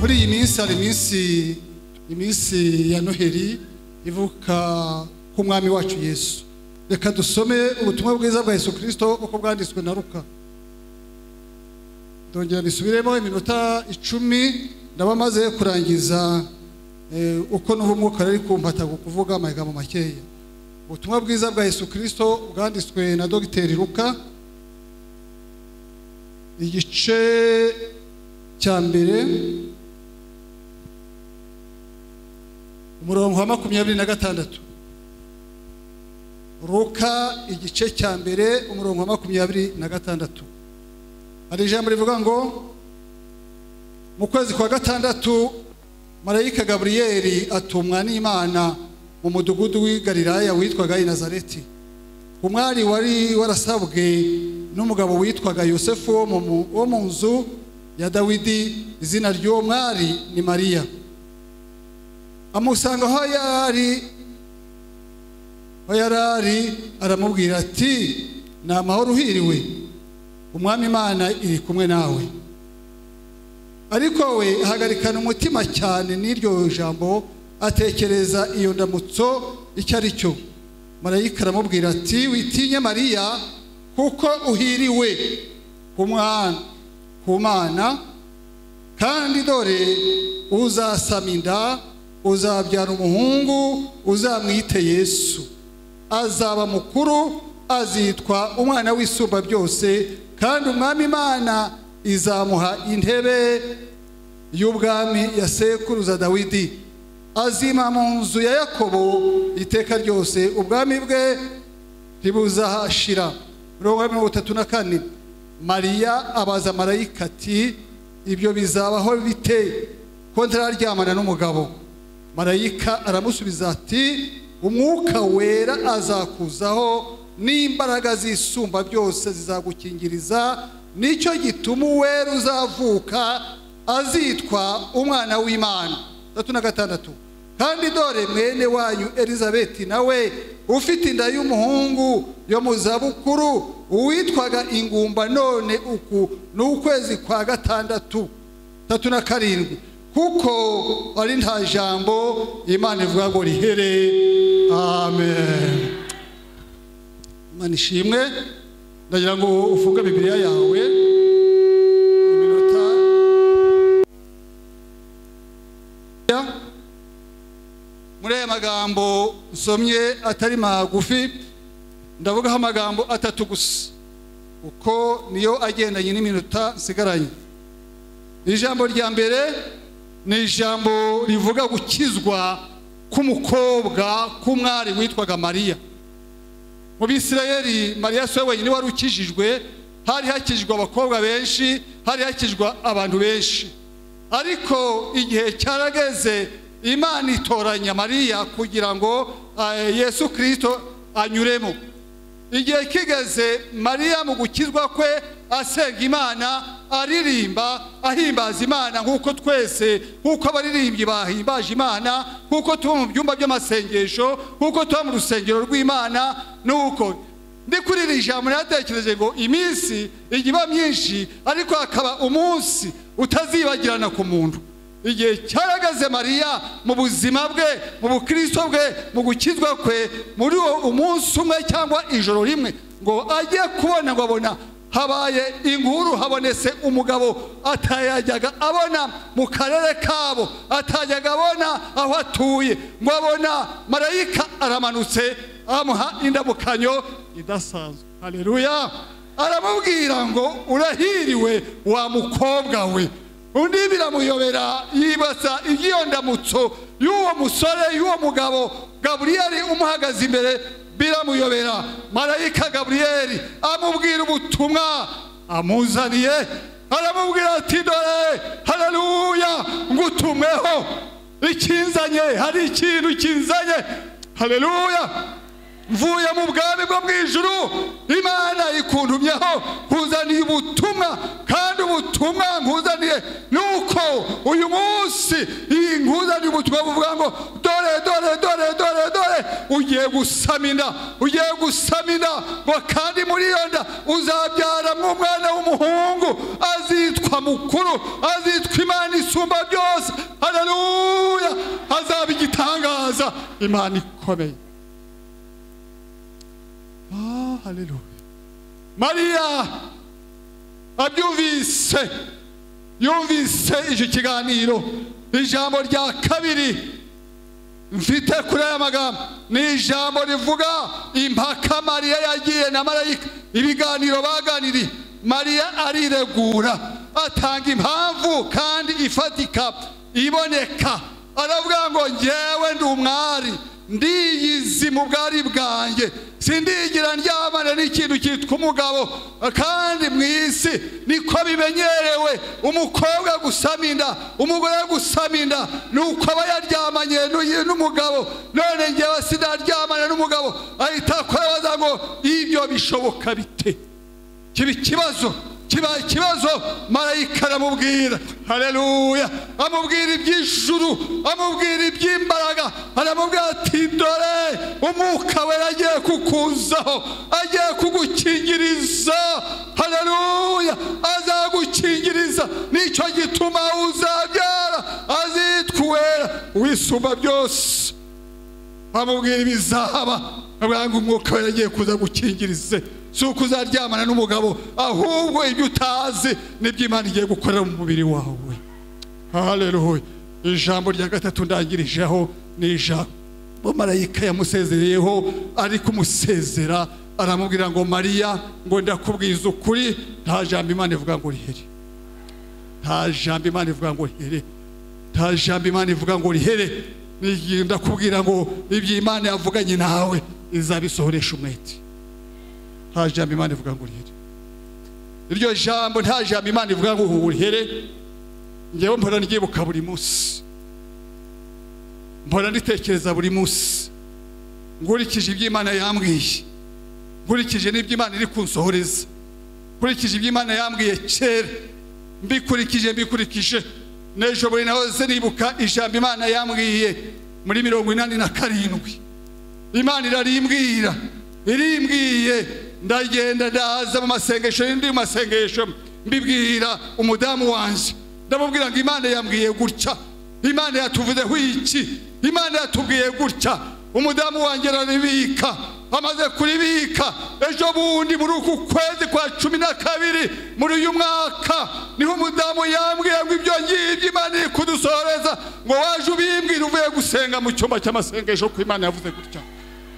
hari iminsi iminsi ya noheli ivuka k'umwami wacu yesu reka dusome ubutumwa bwiza bwa yesu kirisito uko bwanditswe na ruka ndongera nisubiremo iminota icumi ndaba maze kurangiza uko n'ubu umwuka rero kumpata kuvuga amagambo makeya ubutumwa bwiza bwa yesu kirisito bwanditswe na dogiteri ruka igice cya mbere umurongo wa makumyabiri na gatandatu ruka igice cya mbere umurongo wa makumyabiri na gatandatu hari ijambo rivuga ngo mu kwezi kwa gatandatu marayika gaburiyeri atumwa n'imana mu mudugudu w'i Galilaya witwaga inazareti umwari wari warasabwe n'umugabo witwaga yosefu wo mu nzu ya dawidi izina ry'uwo mwari ni mariya amusanga aho yari aho yari ari aramubwira ati ni amahoro uhiriwe umwami imana iri kumwe nawe ariko we ahagarikana umutima cyane n'iryo jambo atekereza iyo ndamutso icyo ari cyo marayika aramubwira ati witinye mariya kuko uhiriwe ku mwana ku mana kandi dore uzasama inda uzabyara umuhungu uzamwite yesu azaba mukuru azitwa umwana w'isumba byose kandi umwami imana izamuha intebe y'ubwami ya sekuruza dawidi azima mu nzu ya yakobo iteka ryose ubwami bwe ntibuzahashira mirongo mirongo itatu na kane mariya abaza marayika ati ibyo bizabaho bite ko ntararyamana n'umugabo marayika aramusubiza ati umwuka wera azakuzaho n'imbaraga zisumba byose zizagukingiriza nicyo gituma uwera uzavuka azitwa umwana w'imana tatu na gatandatu kandi dore mwene wanyu elizabeti nawe ufite inda y'umuhungu yo mu zabukuru uwitwaga ingumba none uku ni ukwezi kwa gatandatu tatu na karindwi kuko ari nta jambo imana ivuga ngo rihere amen imana ishimwe ndagira ngo ufunge bibiriya yawe iminota muri aya magambo nsomye atari magufi ndavugaho amagambo atatu gusa kuko niyo agendanye n'iminota nsigaranye ijambo rya mbere ni ijambo rivuga gukizwa k'umukobwa k'umwari witwaga mariya mu bisirayeri mariya si we wenyine wari ukijijwe hari hakijwe abakobwa benshi hari hakijwe abantu benshi ariko igihe cyarageze imana itoranya mariya kugira ngo yesu kirisito anyuremo igihe kigeze mariya mu gukizwa kwe asenga imana aririmba ahimbaza imana nk'uko twese nk'uko abaririmbyi bahimbaje imana nk'uko tuba mu byumba by'amasengesho nk'uko tuba mu rusengero rw'imana nuko ndi kuri iri jambo natekereje ngo iminsi ijya iba myinshi ariko hakaba umunsi utazibagirana ku muntu igihe cyaragaze mariya mu buzima bwe mu bukristo bwe mu gukizwa kwe muri uwo umunsi umwe cyangwa ijoro rimwe ngo ajye kubona ngo abona habaye inkuru habonetse umugabo atayajyaga abona mu karere kabo atajyaga abona aho atuye ngo abona marayika aramanutse amuha indamukanyo idasanzwe hareruya aramubwira ngo urahiriwe wa mukobwa we undi biramuyobera yibaza iby'iyo ndamutso y'uwo musore y'uwo mugabo gaburiyeri umuhagaze imbere biramuyobera marayika gaburiyeri amubwira ubutumwa amuzaniye aramubwira ati dore hararuya ngo utumweho ikinzanye hari ikintu kinzanye hararuya mvuye mu bwami bwo mu ijuru imana ikuntumyeho nkuzaniye ubutumwa kandi ubutumwa nkuzaniye ni uko uyu munsi iyi nkuzaniye ubutumwa buvuga ngo dore dore dore dore dore ugiye gusama inda ugiye gusama inda ngo kandi muri iyo nda uzabyaramo umwana w'umuhungu azitwa mukuru azitwa imana isumba byose haleluya hazaba igitangaza imana ikomeye Ah, haleluya mariya abyumvise yumvise icyo kiganiro ijambo rya kabiri mfite kuri aya magambo ni ijambo rivuga impaka mariya yagiye na marayika ibiganiro baganiriye mariya ariregura atanga impamvu kandi ifatika iboneka aravuga ngo ngewe ndi umwari ndiyizi mu bwari bwanjye sindigira ndyamana n'ikintu cyitwa umugabo kandi mu isi niko bimenyerewe umukobwa gusama inda umugore gusama inda ni uko aba yaryamanye n'uyu- n'umugabo none ngewe sinaryamana n'umugabo ahita akora ngo ibyo bishoboka bite kiba ikibazo kibaye ikibazo marayika aramubwira haleluya amubwira iby'ijuru amubwira iby'imbaraga aramubwira ati dore umwuka wera agiye kukuzaho agiye kugukingiriza haleluya azagukingiriza nicyo gituma uzabyara azitwa uwera wisumba byose amubwira ibizaba avuga ngo umwuka wera agiye kuza gukingirize si uko uzaryamana n'umugabo ahubwo ibyo utazi nibyo imana igiye gukorera mu mubiri wawe haleluya ijambo rya gatatu ndangirijeho ni ijambo marayika yamusezereyeho ari kumusezera aramubwira ngo mariya ngo ndakubwiza ukuri nta jambo imana ivuga ngo riheri nta jambo imana ivuga ngo rihere nta jambo imana ivuga ngo rihere nigenda kubwira ngo ibyo imana yavuganye nawe izabisohoresha umwete nta jambo imana ivuga ngo rihere iryo jambo nta jambo imana ivuga ngo ubu rihere ngewe mpora ndyibuka buri munsi mpora nditekereza buri munsi nkurikije ibyo imana yambwiye nkurikije n'ibyo imana iri kunsohoreza nkurikije ibyo imana yambwiye kera mbikurikije mbikurikije n'ejo buri nahoze nibuka ijambo imana yambwiye muri mirongo inani na karindwi imana irarimbwira irimbwiye ndagenda ndaza mu masengesho ndi mu masengesho mbibwira umudamu wanjye ndamubwira ngo imana yambwiye gutya imana yatuvuzeho iki imana yatubwiye gutya umudamu wanjye araribika amaze kuribika ejo bundi muri uku kwezi kwa cumi na kabiri muri uyu mwaka niho umudamu yambwiye ngo ibyo ngibyo imana iri kudusohoreza ngo waje ubimbwira uvuye gusenga mu cyumba cy'amasengesho ko imana yavuze gutya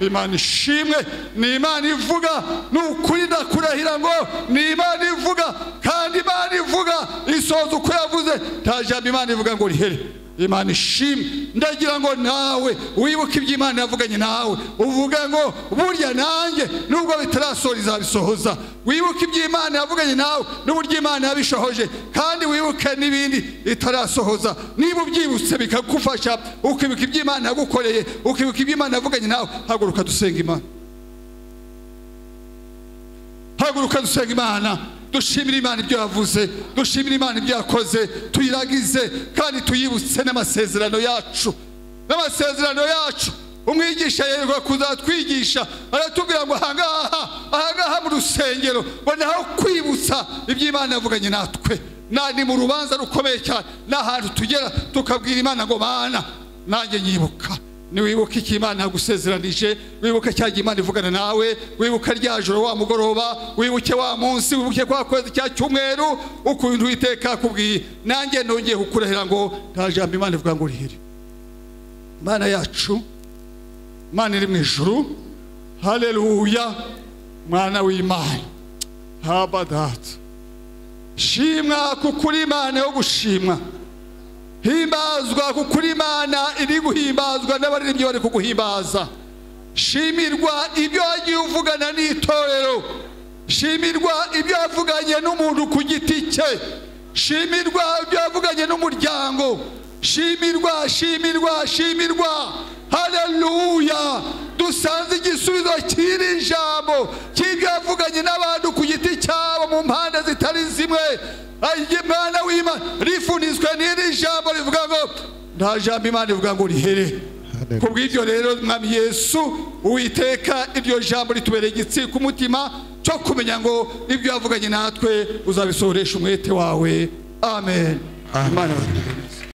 imana ishimwe ni imana ivuga ni ukuri ndakurahira ngo ni imana ivuga kandi imana ivuga isoza uko yavuze nta jambo imana ivuga ngo rihere imana ishimwe ndagira ngo nawe wibuke ibyo imana yavuganye nawe uvuge ngo burya nanjye nubwo bitarasohora izabisohoza wibuke ibyo imana yavuganye nawe n'uburyo imana yabishohoje kandi wibuke n'ibindi itarasohoza niba ubyibutse bikagufasha ukibuka ibyo imana yagukoreye ukibuka ibyo imana yavuganye nawe haguruka dusenga imana haguruka dusenga imana dushimire imana ibyo yavuze dushimire imana ibyo yakoze tuyiragize kandi tuyibutse n'amasezerano yacu n'amasezerano yacu umwigisha yerekwa kuzatwigisha aratubwira ngo ahangaha ahangaha mu rusengero ngo ni aho kwibutsa ibyo imana yavuganye natwe na ni mu rubanza rukomeye cyane ni ahantu tugera tukabwira imana ngo mana nanjye nyibuka niwibuka icyo imana yagusezeranije wibuke cya gihe imana ivugana nawe wibuke rya joro wa mugoroba wibuke wa munsi wibuke kwa kwezi cya cyumweru ukuntu uwiteka akubwiye nanjye nongeye kukurahira ngo nta jambo imana ivuga ngo urihire imana yacu imana iri mu ijuru haleluya mwana w'imana habadata shimwa kuko uri imana yo gushimwa himbazwa kuko uri imana iri guhimbazwa n'abaririmbyi bari kuguhimbaza shimirwa ibyo wagiye uvugana n'itorero shimirwa ibyo wavuganye n'umuntu ku giti cye shimirwa ibyo wavuganye n'umuryango shimirwa shimirwa shimirwa haleluya dusanze igisubizo cy'iri jambo cy'ibyo wavuganye n'abantu ku giti cyabo mu mpande zitari zimwe Ayiye mwana w'Imana rifunitswe n'iri jambo rivuga ngo nta jambo Imana ivuga ngo rihere Haleluya. kubw'ibyo rero mwami Yesu uwiteka iryo jambo ritubereye igitsi ku mutima cyo kumenya ngo ibyo yavuganye natwe uzabisohoresha umwete wawe amen, Amen. Imana ibahe umugisha.